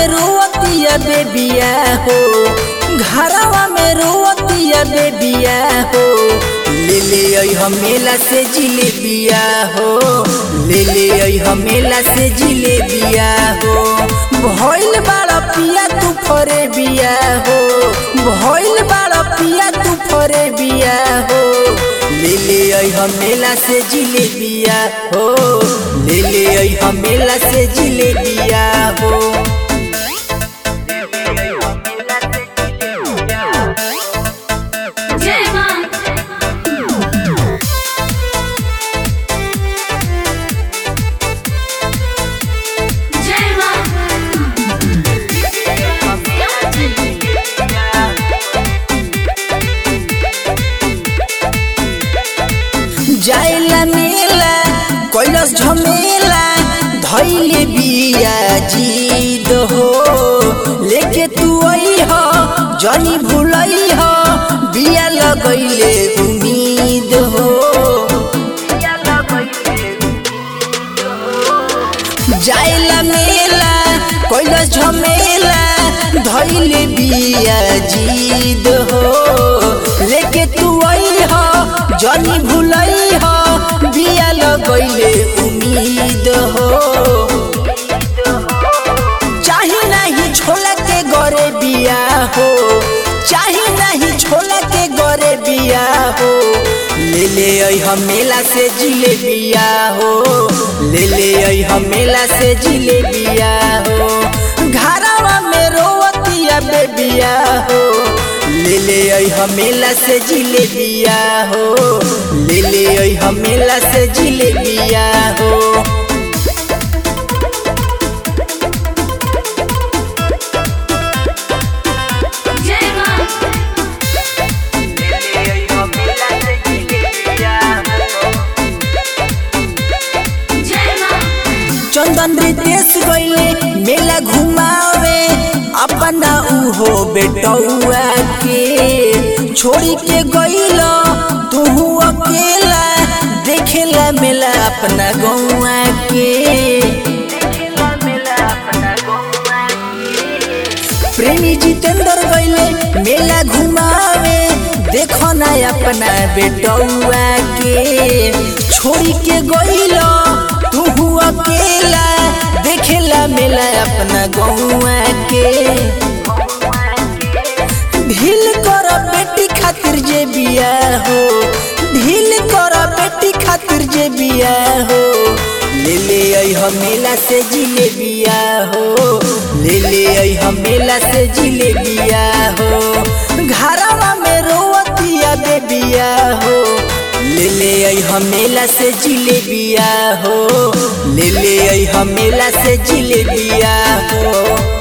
में रोवतिया बेबिया हो घरवा में रोवतिया बेबिया हो ले ले आई हमेला से जिलेबिया हो ले ले आई हमेला से जिलेबिया हो भइल बाड़ा पिया तू फरे बिया हो भइल बाड़ा पिया तू फरे बिया हो ले ले आई हमेला से जिलेबिया हो ले ले आई हमेला से जिलेबिया हो जय मां जय मां जाइला मेला कैलस झमेला धैले बिया जीद हो लेके तू आई हो जनी भुलई हो बिया लगैले उम्मीद हो जाइला मेला कैलस झमेला धैले बिया जीद हो लेके तू आई हो जनी भुलई हो बिया लगैले उम्मीद हो चाही नहीं छोला के गरे बिया हो चाही नहीं छोला के गरे बिया हो ले ले आई हमेला से जिलेबिया हो ले ले आई हमेला से जिलेबिया हो घरवा में रोवतिया बेबिया हो ले ले आई हमेला से जिलेबिया हो ले ले आई हमेला से जिलेबिया हो जय मां जय मां चंदन रितेश गईले मेला घुमावे अपना उहो बेटौआ के छोड़ी के गईल तू अकेला देखेला मेला अपना गौआ के प्रेमी जितेंद्र गईले मेला घुमावे देखो ना अपना बेटौआ के छोड़ी के गईल तू अकेला देखेला मेला अपना गौआ के ढील कर बेटी खातिर जे बिया हो ढील कर बेटी खातिर जे बिया हो ले ले आई हमेला से जिलेबिया हो ले ले आई हमेला से जिलेबिया हो घरवा में रोवतिया बेबिया हो ले ले आई हमेला से जिलेबिया हो ले ले आई हमेला से जिलेबिया हो